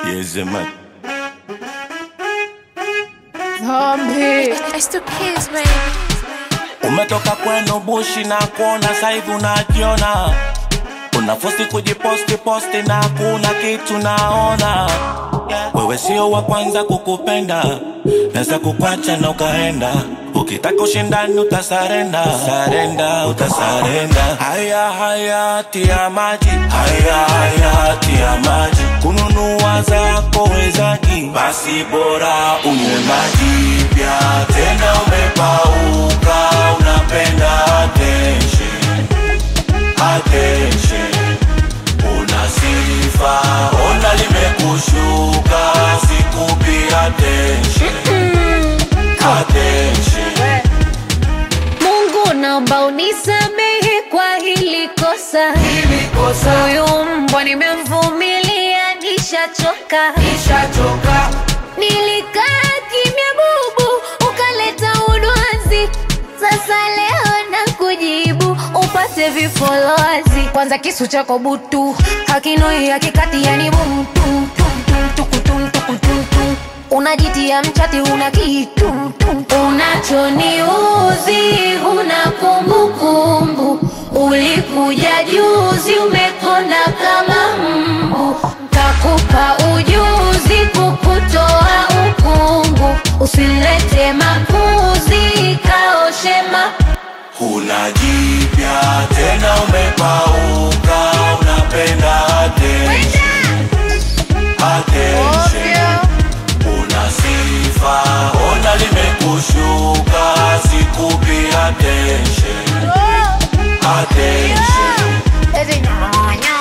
Yezeman. Zombie. It's the kids, baby. Umetoka kwenu bushi na kuona saivi unajiona, unafosi kujiposti posti na kuna kitu naona. Wewe sio wa kwanza kukupenda, naweza kukwacha na ukaenda. Ukitaka ushindani utasarenda, sarenda, utasarenda. Haya haya tia maji, haya haya tia maji. Kununua zako wezaji, basi bora unywe maji pia. Tena umepauka, unapenda attention, attention. Una sifa, ona limekushuka, sikupi attention, attention. Mungu naomba unisamehe kwa hili kosa. Huyu mbwa nimemvumilia, nishachoka. Nilikaa kimya bubu, ukaleta udwanzi. Sasa leo na kujibu upate vifolozi. Kwanza kisu chako butu hakinoi hakikati, yani bumtu unajitia mchati, una kitu unachoniuzi, huna kumbukumbu. Ulikuja juzi, umekonda kama mbu, kakupa ujuzi kukutoa ukungu. Usilete makuzi, kaoshema Huna jipya tena, umepauka, unapenda attention, attention. Una sifa, ona limekushuka, sikupi attention, attention.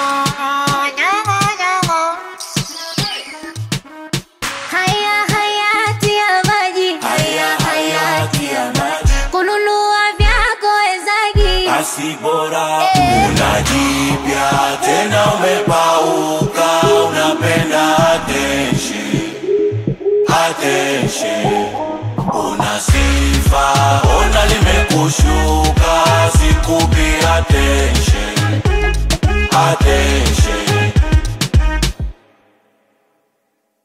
haya hayati ya maji, Haya hayati ya maji, kununua vyako wezagi basi bora una jipya tena, umepauka, unapenda attention, attention.